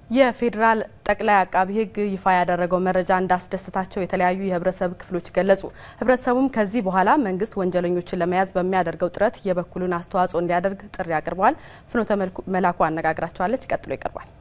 የፌዴራል ጠቅላይ አቃቢ ሕግ ይፋ ያደረገው መረጃ እንዳስደሰታቸው የተለያዩ የህብረተሰብ ክፍሎች ገለጹ። ህብረተሰቡም ከዚህ በኋላ መንግስት ወንጀለኞችን ለመያዝ በሚያደርገው ጥረት የበኩሉን አስተዋጽኦ እንዲያደርግ ጥሪ አቅርበዋል። ፍኖተ መላኩ አነጋግራቸዋለች። ቀጥሎ ይቀርባል።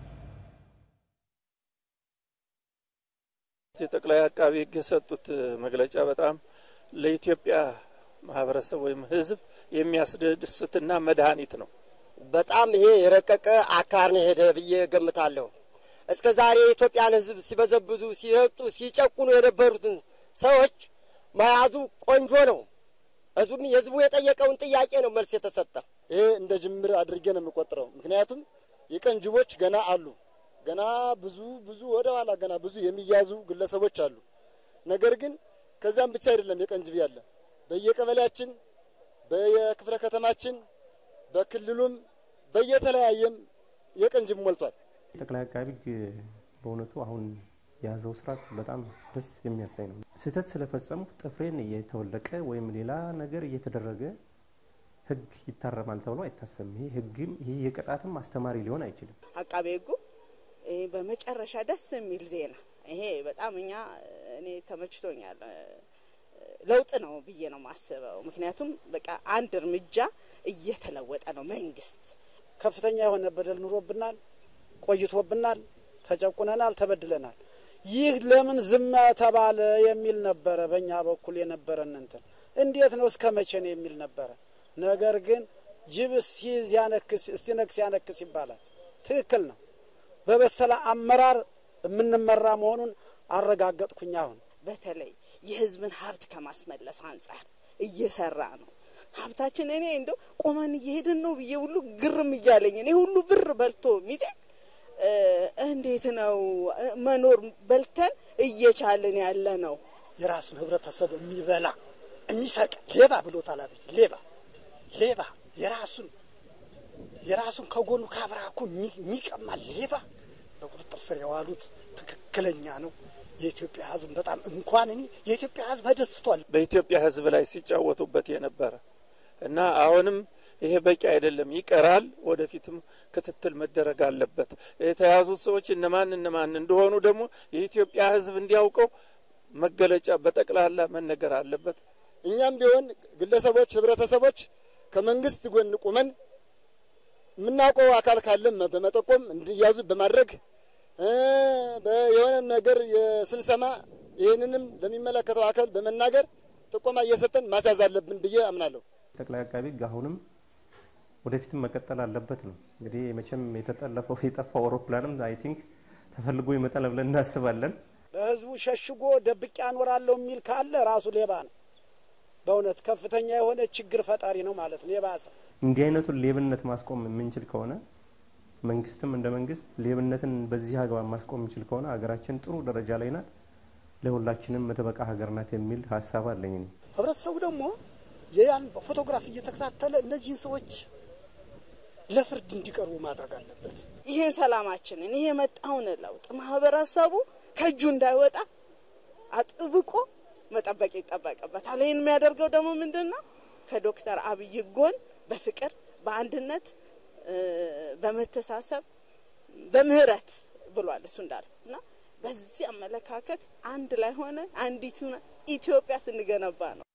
የጠቅላይ አቃቢ ሕግ የሰጡት መግለጫ በጣም ለኢትዮጵያ ማህበረሰብ ወይም ህዝብ የሚያስደስትና መድኃኒት ነው። በጣም ይሄ የረቀቀ አካር ነው ሄደ ብዬ ገምታለሁ። እስከ ዛሬ የኢትዮጵያን ህዝብ ሲበዘብዙ፣ ሲረግጡ፣ ሲጨቁኑ የነበሩትን ሰዎች መያዙ ቆንጆ ነው። ህዝቡም የህዝቡ የጠየቀውን ጥያቄ ነው መልስ የተሰጠ። ይሄ እንደ ጅምር አድርጌ ነው የምቆጥረው። ምክንያቱም የቀን ጅቦች ገና አሉ። ገና ብዙ ብዙ ወደ ኋላ ገና ብዙ የሚያዙ ግለሰቦች አሉ። ነገር ግን ከዚያም ብቻ አይደለም የቀን ጅብ ያለ በየቀበሌያችን፣ በየክፍለ ከተማችን፣ በክልሉም በየተለያየም የቀን ጅብ ሞልቷል። ጠቅላይ አቃቢ ሕግ በእውነቱ አሁን የያዘው ስርዓት በጣም ደስ የሚያሳይ ነው። ስህተት ስለፈጸሙ ጥፍሬን እየተወለቀ ወይም ሌላ ነገር እየተደረገ ህግ ይታረማል ተብሎ አይታሰብም። ይሄ ህግም ይህ የቅጣትም አስተማሪ ሊሆን አይችልም። አቃቤ ሕጉ በመጨረሻ ደስ የሚል ዜና ይሄ በጣም እኛ እኔ ተመችቶኛል። ለውጥ ነው ብዬ ነው ማስበው። ምክንያቱም በቃ አንድ እርምጃ እየተለወጠ ነው መንግስት። ከፍተኛ የሆነ በደል ኑሮብናል፣ ቆይቶብናል፣ ተጨቁነናል፣ ተበድለናል። ይህ ለምን ዝም ተባለ የሚል ነበረ በእኛ በኩል የነበረን እንትን እንዴት ነው እስከ መቼ ነው የሚል ነበረ። ነገር ግን ጅብ ሲይዝ ያነክስ እስቲነክስ ያነክስ ይባላል። ትክክል ነው። በበሰለ አመራር የምንመራ መሆኑን አረጋገጥኩኝ። አሁን በተለይ የህዝብን ሀብት ከማስመለስ አንጻር እየሰራ ነው። ሀብታችን እኔ እንደው ቆመን እየሄድን ነው ብዬ ሁሉ ግርም እያለኝ እኔ ሁሉ ብር በልቶ ሚጠቅ እንዴት ነው መኖር በልተን እየቻልን ያለ ነው? የራሱን ህብረተሰብ የሚበላ የሚሰቅ ሌባ ብሎታል አብይ። ሌባ ሌባ የራሱን የራሱን ከጎኑ ካብራኩ የሚቀማ ሌባ በቁጥጥር ስር የዋሉት ትክክለኛ ነው። የኢትዮጵያ ህዝብ በጣም እንኳን እኔ የኢትዮጵያ ህዝብ ተደስቷል። በኢትዮጵያ ህዝብ ላይ ሲጫወቱበት የነበረ እና አሁንም ይሄ በቂ አይደለም፣ ይቀራል። ወደፊትም ክትትል መደረግ አለበት። የተያዙት ሰዎች እነማን እነማን እንደሆኑ ደግሞ የኢትዮጵያ ህዝብ እንዲያውቀው መገለጫ በጠቅላላ መነገር አለበት። እኛም ቢሆን ግለሰቦች፣ ህብረተሰቦች ከመንግስት ጎን ቁመን የምናውቀው አካል ካለም በመጠቆም እንዲያዙ በማድረግ የሆነ ነገር ስንሰማ ይህንንም ለሚመለከተው አካል በመናገር ጥቆማ እየሰጠን ማስያዝ አለብን ብዬ አምናለሁ። ጠቅላይ አቃቢ ሕግ አሁንም ወደፊትም መቀጠል አለበት ነው እንግዲህ መቼም የተጠለፈው የጠፋው አውሮፕላንም አይ ቲንክ ተፈልጎ ይመጣል ብለን እናስባለን። በህዝቡ ሸሽጎ ደብቄ አኖራለሁ የሚል ካለ ራሱ ሌባ ነው። በእውነት ከፍተኛ የሆነ ችግር ፈጣሪ ነው ማለት ነው። የባሰ እንዲህ አይነቱን ሌብነት ማስቆም የምንችል ከሆነ መንግስትም እንደ መንግስት ሌብነትን በዚህ አግባብ ማስቆም የሚችል ከሆነ ሀገራችን ጥሩ ደረጃ ላይ ናት፣ ለሁላችንም መተበቃ ሀገር ናት የሚል ሀሳብ አለኝ። እኔ ህብረተሰቡ ደግሞ የያን ፎቶግራፍ እየተከታተለ እነዚህን ሰዎች ለፍርድ እንዲቀርቡ ማድረግ አለበት። ይህን ሰላማችንን ይሄ የመጣውን ለውጥ ማህበረሰቡ ከእጁ እንዳይወጣ አጥብቆ መጠበቅ ይጠበቅበታል። ይህን የሚያደርገው ደግሞ ምንድን ነው? ከዶክተር አብይ ጎን በፍቅር በአንድነት በመተሳሰብ በምህረት ብሏል እሱ እንዳለ እና በዚህ አመለካከት አንድ ላይ ሆነ አንዲቱ ኢትዮጵያ ስንገነባ ነው።